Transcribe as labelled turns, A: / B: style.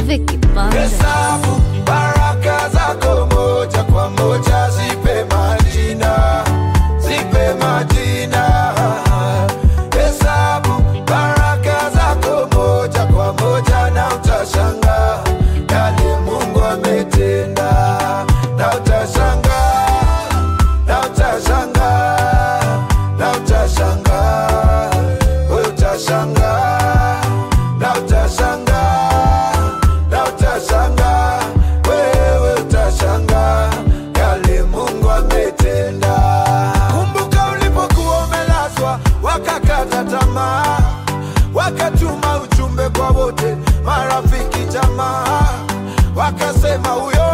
A: Vicky Banda.
B: Hesabu baraka zako moja kwa moja, zipe majina, zipe majina. Hesabu baraka zako moja kwa moja, na utashangaa yale Mungu ametenda, na utashangaa, na utashangaa, na utashangaa, wewe utashangaa, na utashangaa, na utashangaa, wewe utashangaa yale Mungu ametenda. Kumbuka ulipokuwa umelazwa, wakakata tamaa, wakatuma ujumbe kwa wote, marafiki, jamaa, wakasema huyo